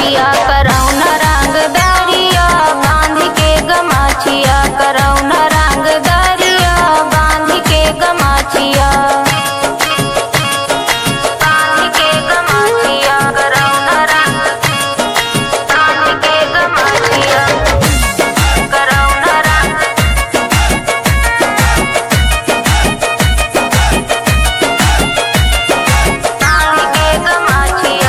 सैया करौन रंग दरिया बांध के गमाछिया करौन रंग दरिया बांध के गमाछिया बांध के गमाछिया करौन रंग बांध के गमाछिया करौन रंग बांध के गमाछिया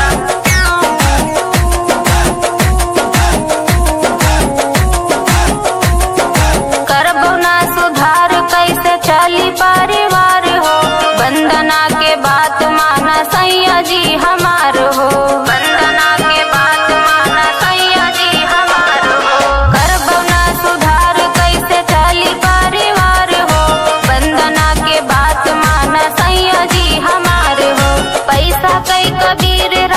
करबो ना सुधार कैसे चली परिवार हो वंदना के बात माना सैया जी हमार हो वंदना के बात माना सैया जी हमार हो करबो ना सुधार कैसे चली परिवार हो वंदना के बात माना सैया जी हमार हो पैसा कई कबीर